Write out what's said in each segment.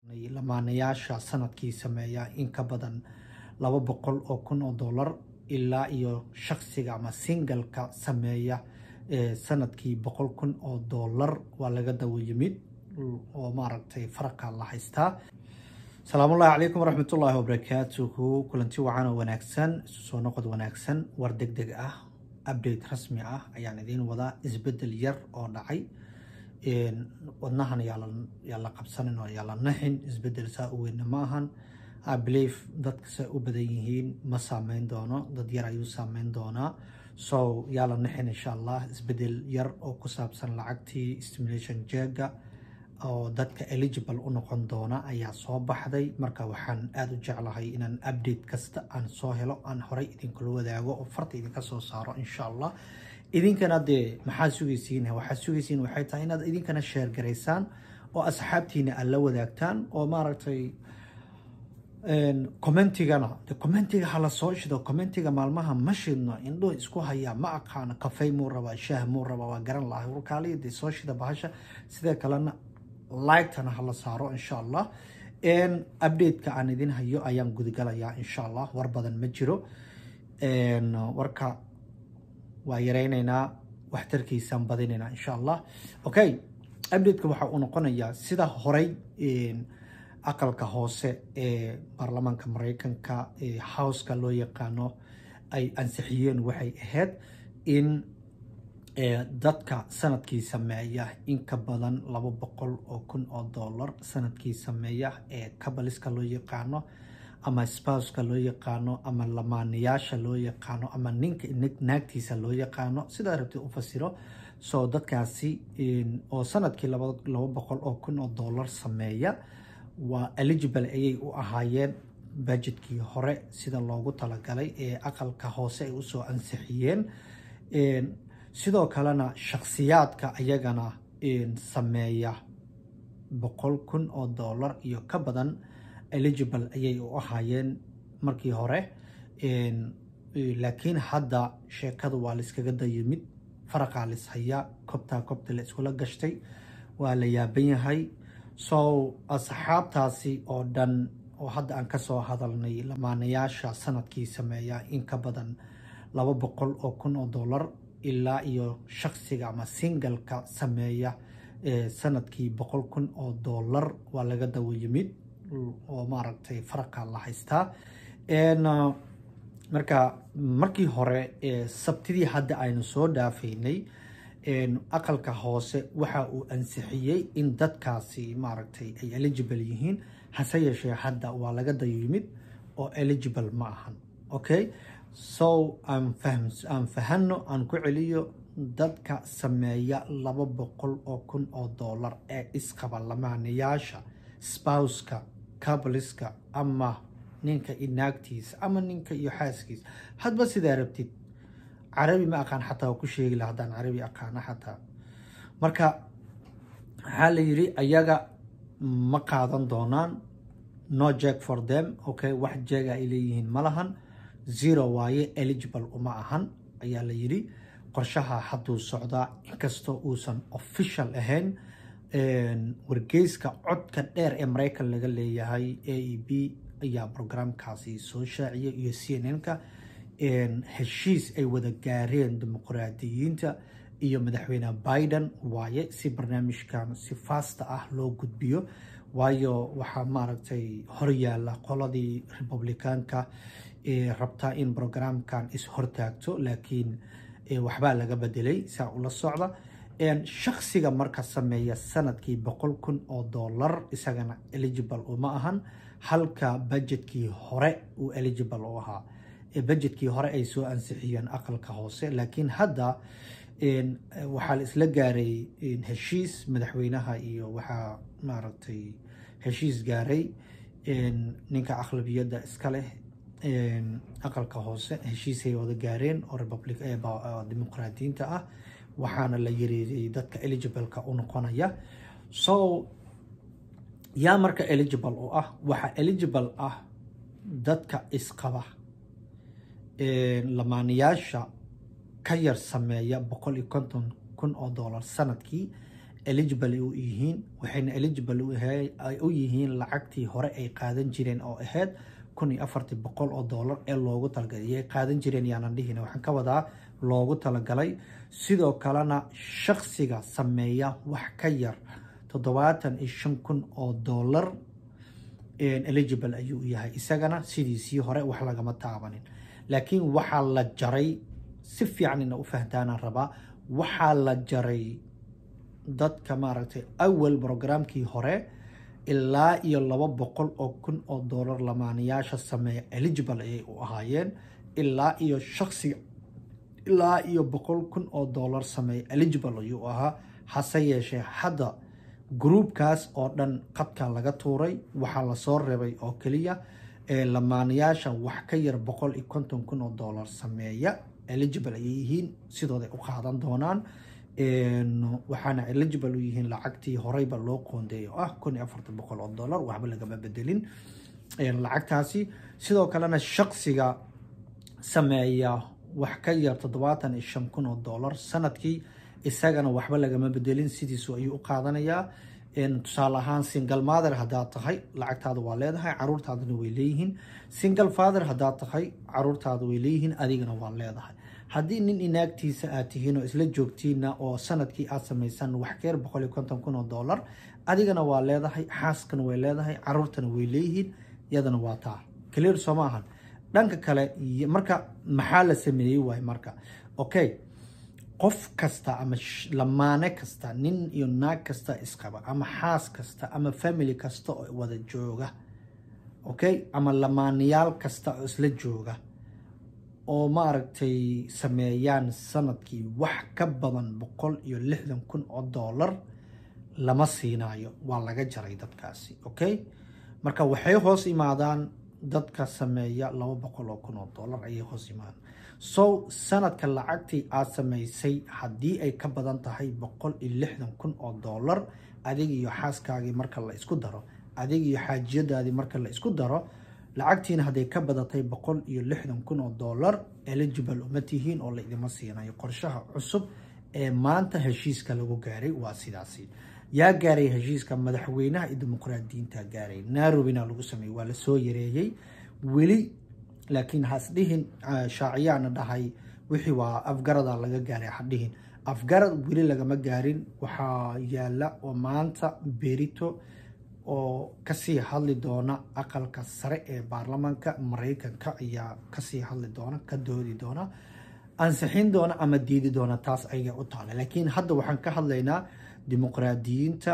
lamaanayaasha sanadkii sameeya in ka badan laba boqol oo kun oo dollar ilaa iyo shaksiga ama singalka sameeya sanadkii boqol kun oo dollar waa laga dawo yimid oo maaragtay faraqa la haystaa salaamullahi calaykum waraxmatullaahi wabarakaatuhu kulanti wacan oo wanaagsan isu soo noqod wanaagsan war deg deg ah update rasmi ah ayaan idiin wadaa isbedel yar oo dhacay wadnahan yaa la qabsanin oo yaa la naxin isbedel saa u weynna ma ahan believe dadka say u badan yihiin ma saameyn doono dad yar ayuu saameyn doonaa so yaa la naxin insha allah isbedel yar oo ku saabsan lacagtii stimulation jeega oo dadka eligible u noqon doona ayaa soo baxday marka waxaan aada u jeclahay inaan update kasta aan soo helo aan horey idinkula wadaago oo farta idinka soo saaro insha allah idinkana dee maxaa sugaysiin waxaa sugaysiin waxay tahay inaad idinkana sheer garaysaan oo asxaabtiina aad la wadaagtaan oo maaragtay commentigana de commentiga hala soo shido commentiga maalmaha ma shidno indhuhu isku hayaa ma aqaano kafey muu rabaa shaah muu rabaa waa garan lahay warkaaliya dee soo shida bahasha sidee kalena lightana hala saaro insha allah update-ka aan idin hayo ayaan gudagalayaa insha allah war badan ma jiro warka waa yareyneynaa waxtarkiisaan badinaynaa insha allah okay update-ka waxa uu noqonayaa sida horey aqalka hoose ee baarlamaanka mareykanka ee howska loo yaqaano ay ansixiyeen waxay ahayd in dadka sanadkii sameeya in ka badan laba boqol oo kun oo dollar sanadkii sameeya ee kabaliska loo yaqaano ama spouska loo yaqaano ama lamaanayaasha loo yaqaano ama ninka naagtiisa loo yaqaano sidaa rabtay u fasiro so dadkaasi oo sanadkii laba boqol oo kun oo dollar sameeya waa eligible ayay u ahaayeen budgetkii hore sida loogu talagalay ee aqalka hoose ay usoo ansixiyeen sidoo kalena shakhsiyaadka ayagana sameeya boqol kun oo dollar iyo ka badan eligible ayay u ahaayeen markii hore laakiin hadda sheekadu waa layskaga dayimid faraqaa lis hayaa kobtaa kobta la iskula gashtay waa la yaaban yahay so asxaabtaasi oo dhan oo hadda aan kasoo hadalnay lamaanayaasha sanadkii sameeya in ka badan laba boqol oo kun oo dollar ilaa iyo shaksiga ama singalka sameeya sanadkii boqol kun oo dollar waa laga dawo yimid oo maaragtay faraqa la haystaa marka markii hore sabtidii hadda aynu soo dhaafaynay aqalka hoose waxa uu ansixiyey in dadkaasi maaragtay ay eligible yihiin hase yeeshee hadda waa laga dayo yimid oo eligible ma ahan okay so aan fahano aan ku celiyo dadka sameeya laba boqol oo kun oo dollar ee isqaba lamaanayaasha spouska kabaliska ama ninka iyo naagtiisa ama ninka iyo xaaskiisa hadba sidaa rabtid carabi ma aqaan xataa waa ku sheegi laha haddaan carabi aqaano xataa marka waxaa la yidhi ayaga ma qaadan doonaan no jack for them okay wax jeega ay leeyihiin ma lahan zero waaye eligible uma ahan ayaa la yidhi qorshaha hadduu socdaa inkastoo uusan official ahayn wargeyska codka dheer ee mareykan laga leeyahay a e b ayaa programkaasi soo shaaciyay iyo c n n-ka heshiis ay wada gaareen dimuqraadiyiinta iyo madaxweyne biden waaye si barnaamijkan si fasta ah loo gudbiyo waayo waxaa maaragtay horyaala qoladii republicaanka rabtaa in programkan is-hortaagto laakiin waxbaa laga bedelay saa ula socda shaksiga marka sameeya sanadkii boqol kun oo dollar isagana eligible uma ahan halka budgetkii hore uu eligible u ahaa budgetkii hore ay soo ansixiyeen aqalka hoose laakiin hadda waxaa la isla gaaray heshiis madaxweynaha iyo waxaa maaragtay heshiis gaaray ninka aqlabiyadda iska leh aqalka hoose heshiisay wada gaareen oo dimuqraadiyiinta ah waxaana la yareeyay dadka eligibleka u noqonaya so yaa marka eligible u ah waxaa eligible ah dadka isqaba lamaanayaasha ka yar sameeya boqol iyo konton kun oo dollar sanadkii eligible u yihiin waxayna eligible u yihiin lacagtii hore ay qaadan jireen oo ahayd kun iyo afartii boqol oo doolar ee loogu talagalay iyay qaadan jireen yaanan dhihina waxaan ka wadaa loogu talagalay sidoo kalena shaksiga sameeya wax ka yar toddobaatan iyo shan kun oo doolar eligible ayuu yahay isagana sidiisii hore wax lagama taabanin laakiin waxaa la jaray si fiican ina u fahtaanaan rabaa waxaa la jaray dadka maaragtay awal brograamkii hore ilaa iyo laba boqol oo kun oo doolar lamaanayaasha sameeya eligible ayay u ahaayeen ilaa iyo shaksiga ilaa iyo boqol kun oo doolar sameeya eligible ayuu ahaa hase yeeshee hadda gruubkaas oo dhan qadka laga tuuray waxaa lasoo reebay oo keliya ee lamaanayaasha wax ka yar boqol iyo konton kun oo doolar sameeya eligible ayay yihiin sidooday u qaadan doonaan waxaana eligible u yihiin lacagtii horeyba loo qoondeeyay oo ah kun iyo afartan boqol oo doolar waxba lagama bedelin lacagtaasi sidoo kalena shaksiga sameeya wax ka yar toddobaatan iyo shan kun oo doolar sanadkii isagana waxba lagama bedelin sidiisu ayuu u qaadanayaa tusaale ahaan single mother haddaad tahay lacagtaada waa leedahay caruurtaadana way leeyihiin single father haddaad tahay caruurtaada way leeyihiin adigana waa leedahay haddii nin inaagtiisa aad tihiin oo isla joogtiina oo sanadkii aad samaysan wax keer boqol iyo konton kun oo doolar adigana waa leedahay xaaskana way leedahay caruurtana way leeyihiin yadana waa taa clear soo ma ahan dhanka kale marka maxaa la sameeyey waay marka okay qof kasta ama lamaane kasta nin iyo naag kasta isqaba ama xaas kasta ama family kasta oo wada jooga okay ama lamaanayaal kasta oo isla jooga oo maaragtay sameeyaan sanadkii wax ka badan boqol iyo lixdan kun oo doolar lama siinaayo waa laga jaray dadkaasi okay marka waxay hoos imaadaan dadka sameeya laba boqol oo kun oo doolar ayay hoos imaadaan so sanadka lacagtii aad samaysay haddii ay ka badan tahay boqol iyo lixdan kun oo doolar adig iyo xaaskaagii marka la isku daro adig iyo xaajiyadaadii marka la isku daro lacagtiina hadday ka badatay boqol iyo lixdan kun oo doolar eligible uma tihiin oo la idima siinayo qorshaha cusub ee maanta heshiiska lagu gaaray waa sidaasi yaa gaaray heshiiska madaxweynaha iyo dimuqraadiyiinta gaaray nairobina lagu sameeyey waa lasoo yareeyey weli laakiin hasdhihin shaaciyaana dhahay wixii waa afgarada laga gaaray hadhihin afgarad weli lagama gaarin waxaa yaala oo maanta berito oo kasii hadli doona aqalka sare ee baarlamaanka mareykanka ayaa kasii hadli doona ka doodi doona ansixin doona ama diidi doona taas ayaga u taala laakiin hadda waxaan ka hadlaynaa dimuqraadiyiinta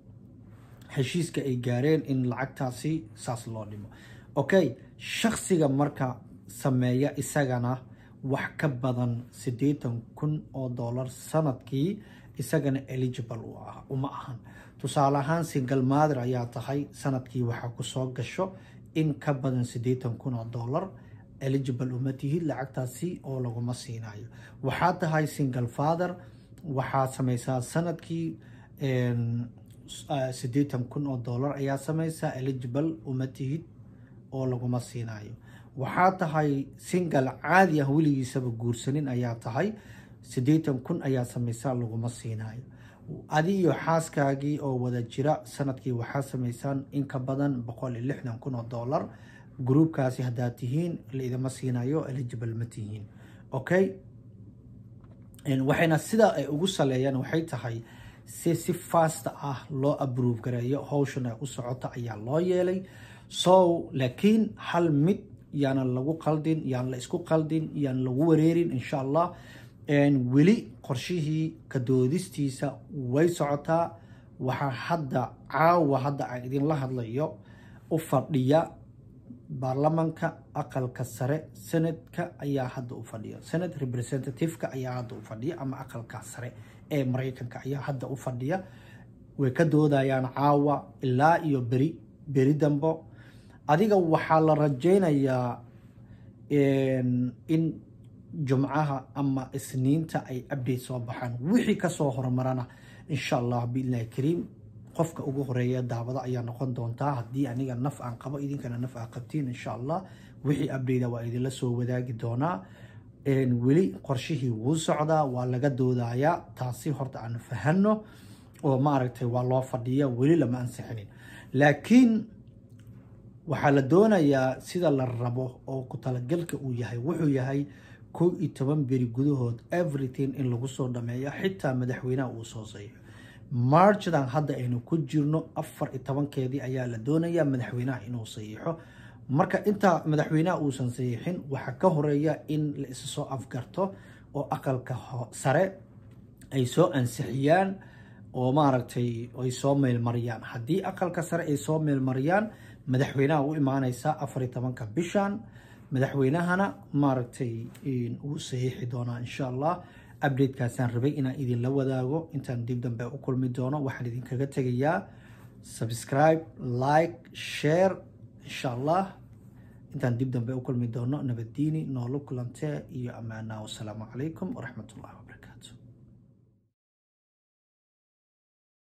heshiiska ay gaareen in lacagtaasi saas loo dhimo okay shaksiga marka sameeya isagana wax ka badan siddeetan kun oo doolar sanadkii isagana eligible u ah uma ahan tusaale ahaan single mother ayaa tahay sanadkii waxaa kusoo gasho in ka badan siddeetan kun oo doolar eligible uma tihid lacagtaasi oo laguma siinayo waxaa tahay single father waxaad samaysaa sanadkii siddeetan kun oo doolar ayaa samaysaa eligible uma tihid oo laguma siinayo waxaa tahay single caadi ah weligiisaba guursanin ayaa tahay siddeetan kun ayaa samaysaa laguma siinayo adi iyo xaaskaagii oo wada jira sanadkii waxaa samaysaan in ka badan boqol iyo lixdan kun oo doolar gruubkaasi haddaad tihiin laidama siinayo eligible ma tihiin okay waxayna sidaa ay ugu saleeyaan waxay tahay si si fast ah loo abrove gareeyo howshan ay u socota ayaa loo yeelay so laakiin hal mid yaana lagu qaldin yaan la isku qaldin yaan lagu wareerin insha allah weli qorshihii kadoodistiisa way socotaa waxaa hadda caawa hadda aan idinla hadlayo u fadhiya baarlamanka aqalka sare senadka ayaa hadda u fadhiya senate representativeka ayaa hadda u fadhiya ama aqalka sare ee mareykanka ayaa hadda u fadhiya way ka doodayaan caawa ilaa iyo beri beri dambo adiga waxaa la rajeynayaa in jumcaha ama isniinta ay update soo baxaan wixii kasoo horumarana insha allah biidnillahi kariim qofka ugu horeeya daawada ayaa noqon doontaa haddii aniga naf aan qabo idinkana naf aa qabtiin insha allah wixii update waa idinla soo wadaagi doonaa weli qorshihii wuu socdaa waa laga doodayaa taasi horta aan fahano oo maaragtay waa loo fadhiya weli lama ansixinin laakiin waxaa la doonayaa sida la rabo oo ku talagalka uu yahay wuxuu yahay kow iyo toban beri gudahood everything in lagu soo dhameeyo xitaa madaxweynaha uu soo saxiixo marchdan hadda aynu ku jirno afar iyo tobankeedii ayaa la doonayaa madaxweynaha inuu saxiixo marka intaa madaxweynaha uusan saxiixin waxaa ka horeeya in la isa soo afgarto oo aqalka sare ay soo ansixiyaan oo maaragtay ay soo meelmariyaan haddii aqalka sare ay soo meelmariyaan madaxweynaha u imaaneysaa afar iyo tobanka bishan madaxweynahana maaragtay uu saxiixi doonaa insha allah updatekaasaan rabay inaan idinla wadaago intaan dib dambe u kulmi doono waxaan idinkaga tegayaa subscribe like share insha allah intaan dib dambe u kulmi doono nabaddiini noolo kulantee iyo ammaanaa wasalaamu calaykum waraxmat ullah